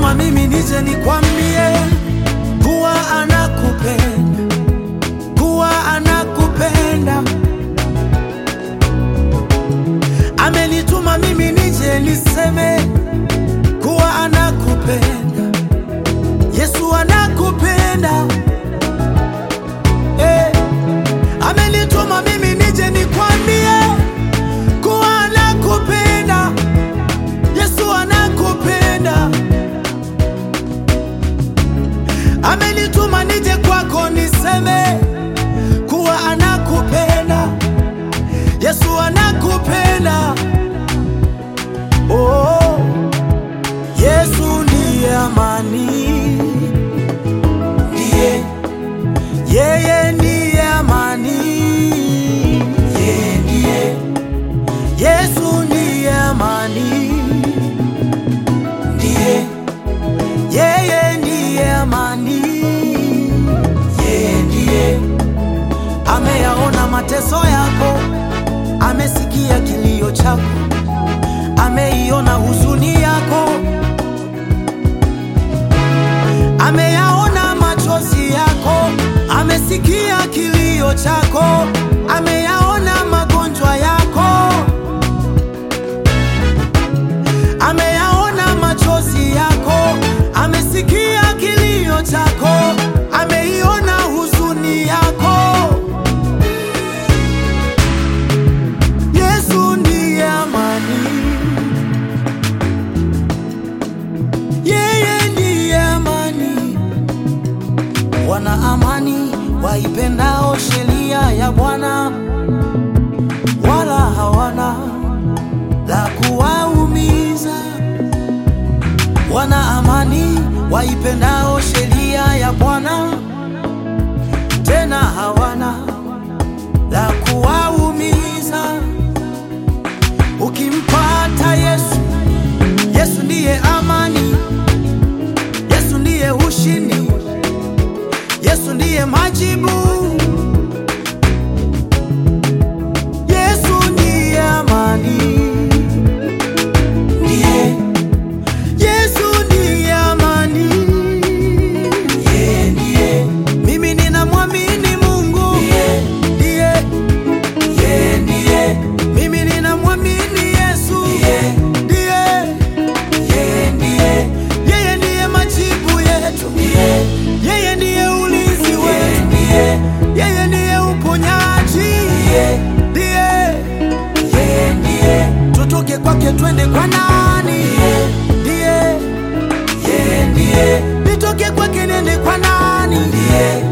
amenituma mimi nije nikwambie kuwa anakupenda, kuwa anakupenda. Amenituma mimi nije niseme kuwa anakupenda, Yesu anakupenda. Eh, amenituma mimi nije nikwambie kuwa anakupenda, Yesu anakupenda. Amenituma nije kwako niseme kuwa anakupenda, Yesu anakupenda. Oh, Yesu ndiye amani, ndiye yeye ndiye amani, yeye ndiye Yesu ndiye amani, ndiye yeye ndiye amani, yeye ndiye ameyaona mateso yako, amesikia kilio chako, ameiona huzuni yako, ameyaona machozi yako, amesikia kilio chako, ameyaona magonjwa yako, ameyaona machozi yako, amesikia kilio chako, ameiona huzuni yako. Yesu ndiye amani, yeye ndiye amani. Wana amani waipendao sheria ya Bwana, wala hawana la kuwaumiza. Wana amani waipendao sheria ya Bwana, tena hawana la kuwaumiza. Ukimpata Yesu, Yesu ndiye amani, Yesu ndiye ushindi, Yesu ndiye majibu. Yesu ndiye amani, ndiye Yesu ndiye amani, yeye ndiye. Mimi ninamwamini Mungu, ndiye yeye ndiye. Mimi ninamwamini Yesu, ndiye yeye ndiye. Yeye ndiye majibu yetu, yeye ndiye ulinzi wetu, yeye ndiye uponyaji, ndiye yeye ndiye. Tutoke kwake twende kwa nani? Ndiye yeye ndiye. Nitoke kwake nende kwa nani? Ndiye